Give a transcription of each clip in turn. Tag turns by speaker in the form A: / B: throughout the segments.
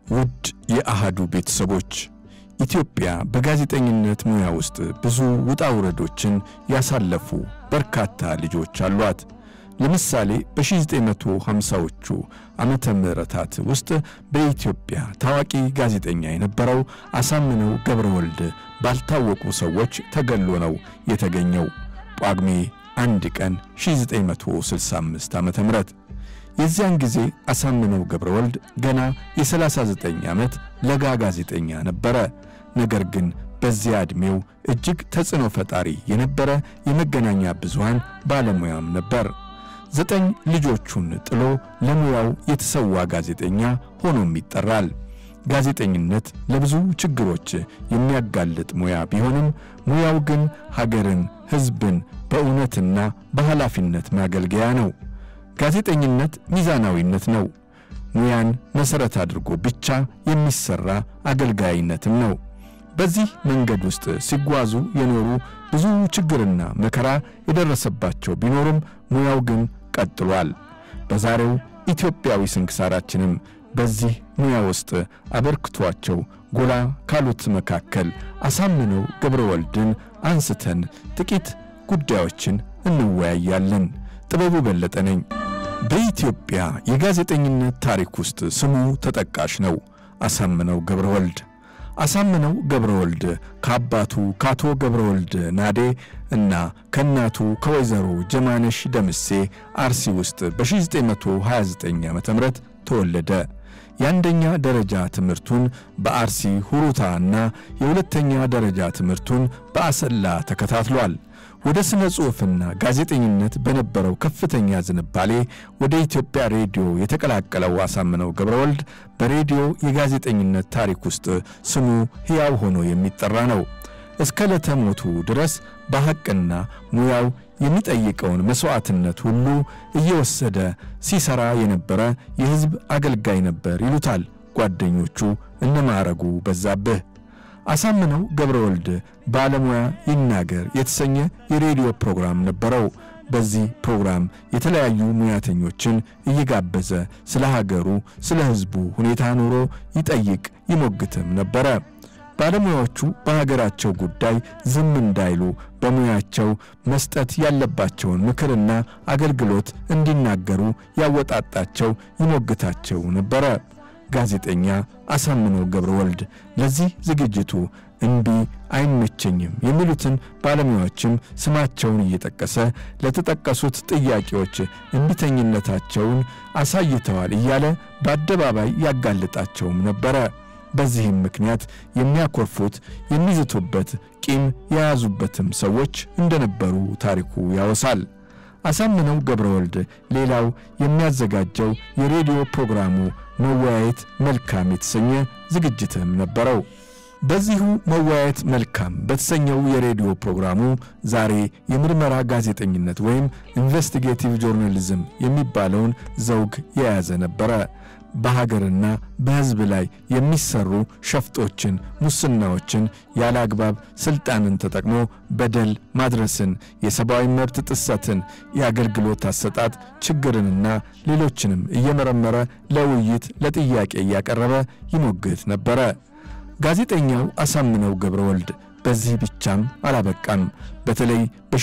A: ውድ የአሃዱ ቤተሰቦች ኢትዮጵያ በጋዜጠኝነት ሙያ ውስጥ ብዙ ውጣ ውረዶችን ያሳለፉ በርካታ ልጆች አሏት። ለምሳሌ በ1950ዎቹ ዓመተ ምህረታት ውስጥ በኢትዮጵያ ታዋቂ ጋዜጠኛ የነበረው አሳምነው ገብረ ወልድ ባልታወቁ ሰዎች ተገሎ ነው የተገኘው ጳጉሜ አንድ ቀን 1965 ዓመተ ምህረት የዚያን ጊዜ አሳምነው ገብረ ወልድ ገና የ39 ዓመት ለጋ ጋዜጠኛ ነበረ። ነገር ግን በዚያ ዕድሜው እጅግ ተጽዕኖ ፈጣሪ የነበረ የመገናኛ ብዙሃን ባለሙያም ነበር። ዘጠኝ ልጆቹን ጥሎ ለሙያው የተሰዋ ጋዜጠኛ ሆኖም ይጠራል። ጋዜጠኝነት ለብዙ ችግሮች የሚያጋልጥ ሙያ ቢሆንም ሙያው ግን ሀገርን፣ ሕዝብን በእውነትና በኃላፊነት ማገልገያ ነው። ጋዜጠኝነት ሚዛናዊነት ነው። ሙያን መሠረት አድርጎ ብቻ የሚሠራ አገልጋይነትም ነው። በዚህ መንገድ ውስጥ ሲጓዙ የኖሩ ብዙ ችግርና መከራ የደረሰባቸው ቢኖሩም ሙያው ግን ቀጥሏል። በዛሬው ኢትዮጵያዊ ስንክሳራችንም በዚህ ሙያ ውስጥ አበርክቷቸው ጎላ ካሉት መካከል አሳምነው ገብረ ወልድን አንስተን ጥቂት ጉዳዮችን እንወያያለን። ጥበቡ በለጠ ነኝ። በኢትዮጵያ የጋዜጠኝነት ታሪክ ውስጥ ስሙ ተጠቃሽ ነው። አሳምነው ገብረ ወልድ አሳምነው ገብረ ወልድ ከአባቱ ከአቶ ገብረ ወልድ ናዴ እና ከእናቱ ከወይዘሮ ጀማነሽ ደምሴ አርሲ ውስጥ በ1929 ዓ ም ተወለደ። የአንደኛ ደረጃ ትምህርቱን በአርሲ ሁሩታ እና የሁለተኛ ደረጃ ትምህርቱን በአሰላ ተከታትሏል። ወደ ሥነ ጽሑፍና ጋዜጠኝነት በነበረው ከፍተኛ ዝንባሌ ወደ ኢትዮጵያ ሬዲዮ የተቀላቀለው አሳምነው ገብረ ወልድ በሬዲዮ የጋዜጠኝነት ታሪክ ውስጥ ስሙ ሕያው ሆኖ የሚጠራ ነው። እስከ ዕለተ ሞቱ ድረስ በሐቅና ሙያው የሚጠይቀውን መሥዋዕትነት ሁሉ እየወሰደ ሲሠራ የነበረ የሕዝብ አገልጋይ ነበር ይሉታል ጓደኞቹ እነ ማዕረጉ በዛብህ። አሳምነው ገብረ ወልድ ባለሙያ ይናገር የተሰኘ የሬዲዮ ፕሮግራም ነበረው። በዚህ ፕሮግራም የተለያዩ ሙያተኞችን እየጋበዘ ስለ ሀገሩ፣ ስለ ሕዝቡ ሁኔታ ኑሮ ይጠይቅ ይሞግትም ነበረ። ባለሙያዎቹ በሀገራቸው ጉዳይ ዝም እንዳይሉ በሙያቸው መስጠት ያለባቸውን ምክርና አገልግሎት እንዲናገሩ ያወጣጣቸው ይሞግታቸው ነበረ። ጋዜጠኛ አሳምነው ገብረ ወልድ ለዚህ ዝግጅቱ እምቢ አይመቸኝም የሚሉትን ባለሙያዎችም ስማቸውን እየጠቀሰ ለተጠቀሱት ጥያቄዎች እምቢተኝነታቸውን አሳይተዋል እያለ በአደባባይ ያጋልጣቸውም ነበረ። በዚህም ምክንያት የሚያኮርፉት የሚዝቱበት፣ ቂም የያዙበትም ሰዎች እንደነበሩ ታሪኩ ያወሳል። አሳምነው ገብረ ወልድ ሌላው የሚያዘጋጀው የሬዲዮ ፕሮግራሙ መወያየት መልካም የተሰኘ ዝግጅትም ነበረው። በዚሁ መወያየት መልካም በተሰኘው የሬዲዮ ፕሮግራሙ ዛሬ የምርመራ ጋዜጠኝነት ወይም ኢንቨስቲጌቲቭ ጆርናሊዝም የሚባለውን ዘውግ የያዘ ነበረ። በሀገርና በሕዝብ ላይ የሚሰሩ ሸፍጦችን፣ ሙስናዎችን፣ ያለ አግባብ ሥልጣንን ተጠቅሞ በደል ማድረስን፣ የሰብአዊ መብት ጥሰትን፣ የአገልግሎት አሰጣጥ ችግርንና ሌሎችንም እየመረመረ ለውይይት ለጥያቄ እያቀረበ ይሞግት ነበረ። ጋዜጠኛው አሳምነው ገብረ ወልድ በዚህ ብቻም አላበቃም። በተለይ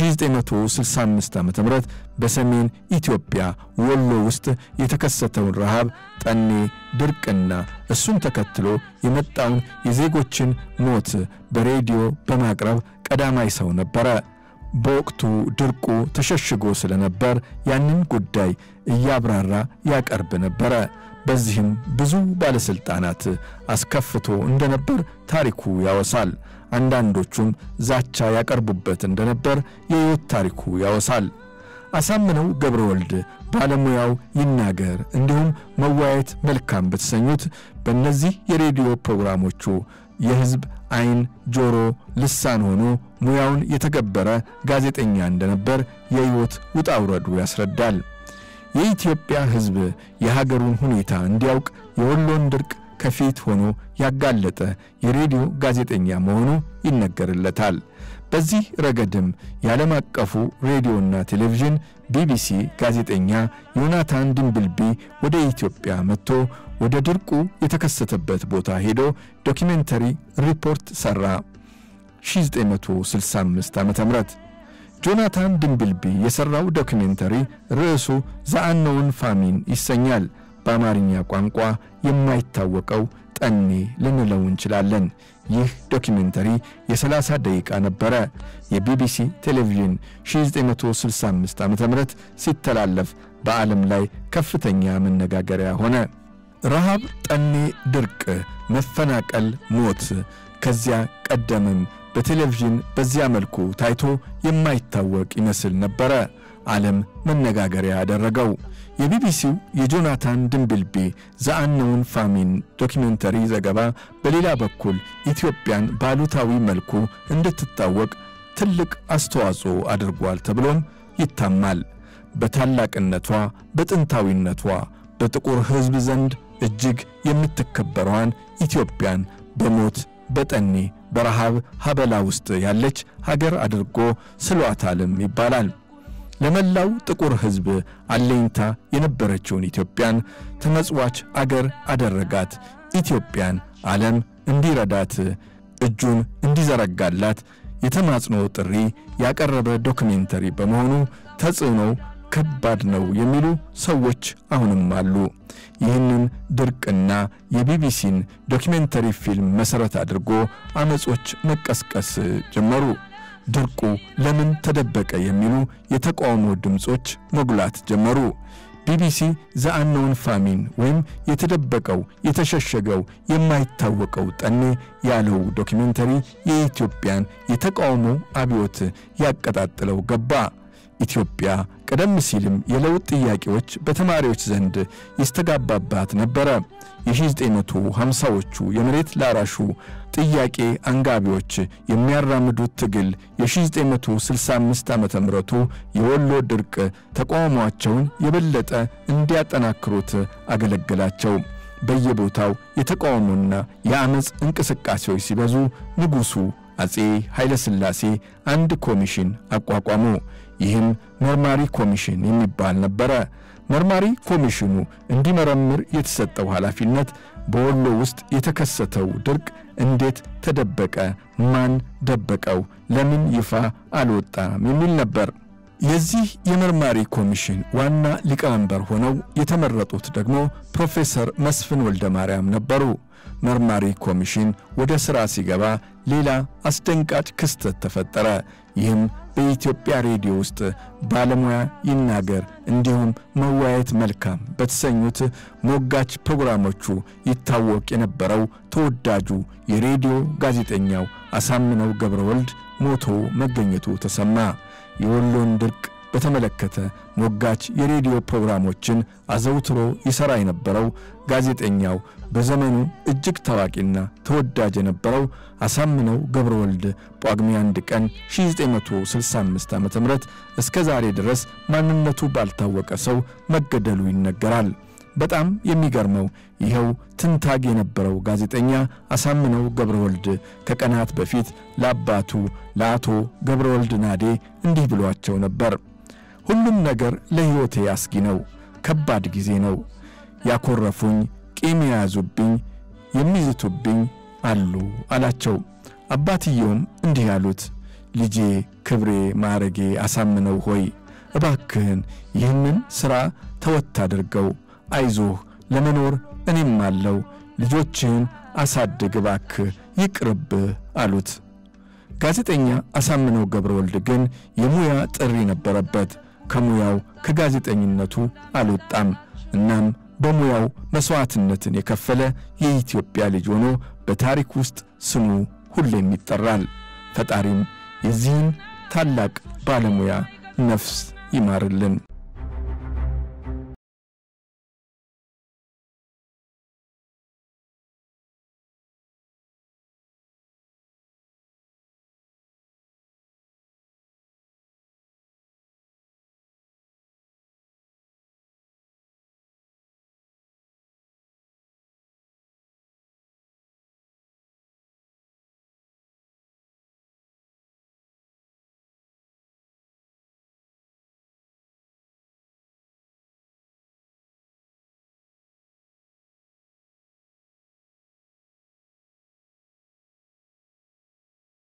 A: በ1965 ዓ ም በሰሜን ኢትዮጵያ ወሎ ውስጥ የተከሰተውን ረሃብ፣ ጠኔ፣ ድርቅና እሱን ተከትሎ የመጣውን የዜጎችን ሞት በሬዲዮ በማቅረብ ቀዳማይ ሰው ነበረ። በወቅቱ ድርቁ ተሸሽጎ ስለነበር ያንን ጉዳይ እያብራራ ያቀርብ ነበረ። በዚህም ብዙ ባለሥልጣናት አስከፍቶ እንደነበር ታሪኩ ያወሳል። አንዳንዶቹም ዛቻ ያቀርቡበት እንደነበር የሕይወት ታሪኩ ያወሳል። አሳምነው ገብረ ወልድ ባለሙያው ይናገር እንዲሁም መወያየት መልካም በተሰኙት በእነዚህ የሬዲዮ ፕሮግራሞቹ የሕዝብ ዓይን፣ ጆሮ፣ ልሳን ሆኖ ሙያውን የተገበረ ጋዜጠኛ እንደነበር የሕይወት ውጣ ውረዱ ያስረዳል። የኢትዮጵያ ሕዝብ የሀገሩን ሁኔታ እንዲያውቅ የወሎን ድርቅ ከፊት ሆኖ ያጋለጠ የሬዲዮ ጋዜጠኛ መሆኑ ይነገርለታል። በዚህ ረገድም የዓለም አቀፉ ሬዲዮና ቴሌቪዥን ቢቢሲ ጋዜጠኛ ዮናታን ድንብልቢ ወደ ኢትዮጵያ መጥቶ ወደ ድርቁ የተከሰተበት ቦታ ሄዶ ዶኪሜንተሪ ሪፖርት ሠራ። 1965 ዓ ም ጆናታን ድንብልቢ የሠራው ዶኪሜንተሪ ርዕሱ ዘአነውን ፋሚን ይሰኛል። በአማርኛ ቋንቋ የማይታወቀው ጠኔ ልንለው እንችላለን። ይህ ዶኪሜንተሪ የ30 ደቂቃ ነበረ። የቢቢሲ ቴሌቪዥን 1965 ዓ ም ሲተላለፍ በዓለም ላይ ከፍተኛ መነጋገሪያ ሆነ። ረሃብ፣ ጠኔ፣ ድርቅ፣ መፈናቀል፣ ሞት ከዚያ ቀደምም በቴሌቪዥን በዚያ መልኩ ታይቶ የማይታወቅ ይመስል ነበረ። ዓለም መነጋገሪያ ያደረገው የቢቢሲው የጆናታን ድንብልቢ ዘአነውን ፋሚን ዶኪሜንተሪ ዘገባ በሌላ በኩል ኢትዮጵያን ባሉታዊ መልኩ እንድትታወቅ ትልቅ አስተዋጽኦ አድርጓል ተብሎም ይታማል። በታላቅነቷ፣ በጥንታዊነቷ በጥቁር ሕዝብ ዘንድ እጅግ የምትከበረዋን ኢትዮጵያን በሞት በጠኔ በረሃብ ሀበላ ውስጥ ያለች ሀገር አድርጎ ስሏታልም ይባላል። ለመላው ጥቁር ሕዝብ አለኝታ የነበረችውን ኢትዮጵያን ተመጽዋች አገር አደረጋት። ኢትዮጵያን ዓለም እንዲረዳት እጁን እንዲዘረጋላት የተማጽኖ ጥሪ ያቀረበ ዶክሜንተሪ በመሆኑ ተጽዕኖው ከባድ ነው የሚሉ ሰዎች አሁንም አሉ። ይህንን ድርቅና የቢቢሲን ዶኪሜንተሪ ፊልም መሠረት አድርጎ አመጾች መቀስቀስ ጀመሩ። ድርቁ ለምን ተደበቀ የሚሉ የተቃውሞ ድምፆች መጉላት ጀመሩ። ቢቢሲ ዘአነውን ፋሚን ወይም የተደበቀው የተሸሸገው የማይታወቀው ጠኔ ያለው ዶኪሜንተሪ የኢትዮጵያን የተቃውሞ አብዮት ያቀጣጥለው ገባ። ኢትዮጵያ ቀደም ሲልም የለውጥ ጥያቄዎች በተማሪዎች ዘንድ ይስተጋባባት ነበረ። የ1950ዎቹ የመሬት ላራሹ ጥያቄ አንጋቢዎች የሚያራምዱት ትግል የ1965 ዓ ምቱ የወሎ ድርቅ ተቃውሟቸውን የበለጠ እንዲያጠናክሩት አገለገላቸው። በየቦታው የተቃውሞና የአመፅ እንቅስቃሴዎች ሲበዙ ንጉሡ አጼ ኃይለ ሥላሴ አንድ ኮሚሽን አቋቋሙ። ይህም መርማሪ ኮሚሽን የሚባል ነበረ። መርማሪ ኮሚሽኑ እንዲመረምር የተሰጠው ኃላፊነት በወሎ ውስጥ የተከሰተው ድርቅ እንዴት ተደበቀ? ማን ደበቀው? ለምን ይፋ አልወጣም? የሚል ነበር። የዚህ የመርማሪ ኮሚሽን ዋና ሊቀመንበር ሆነው የተመረጡት ደግሞ ፕሮፌሰር መስፍን ወልደ ማርያም ነበሩ። መርማሪ ኮሚሽን ወደ ሥራ ሲገባ ሌላ አስደንጋጭ ክስተት ተፈጠረ። ይህም በኢትዮጵያ ሬዲዮ ውስጥ ባለሙያ ይናገር እንዲሁም መወያየት መልካም በተሰኙት ሞጋች ፕሮግራሞቹ ይታወቅ የነበረው ተወዳጁ የሬዲዮ ጋዜጠኛው አሳምነው ገብረ ወልድ ሞቶ መገኘቱ ተሰማ። የወሎን ድርቅ በተመለከተ ሞጋች የሬዲዮ ፕሮግራሞችን አዘውትሮ ይሠራ የነበረው ጋዜጠኛው በዘመኑ እጅግ ታዋቂና ተወዳጅ የነበረው አሳምነው ገብረ ወልድ ጳጉሜ አንድ ቀን 1965 ዓ ም እስከ ዛሬ ድረስ ማንነቱ ባልታወቀ ሰው መገደሉ ይነገራል። በጣም የሚገርመው ይኸው ትንታግ የነበረው ጋዜጠኛ አሳምነው ገብረ ወልድ ከቀናት በፊት ለአባቱ ለአቶ ገብረ ወልድ ናዴ እንዲህ ብሏቸው ነበር። ሁሉም ነገር ለሕይወቴ አስጊ ነው። ከባድ ጊዜ ነው። ያኮረፉኝ፣ ቂም የያዙብኝ፣ የሚዝቱብኝ አሉ አላቸው። አባትየውም እንዲህ ያሉት፣ ልጄ፣ ክብሬ፣ ማዕረጌ አሳምነው ሆይ እባክህን ይህንን ሥራ ተወት አድርገው፣ አይዞህ፣ ለመኖር እኔም አለው፣ ልጆችህን አሳድግ እባክህ፣ ይቅርብህ አሉት። ጋዜጠኛ አሳምነው ገብረ ወልድ ግን የሙያ ጥሪ ነበረበት። ከሙያው ከጋዜጠኝነቱ አልወጣም። እናም በሙያው መሥዋዕትነትን የከፈለ የኢትዮጵያ ልጅ ሆኖ በታሪክ ውስጥ ስሙ ሁሌም ይጠራል። ፈጣሪም የዚህን ታላቅ ባለሙያ ነፍስ ይማርልን።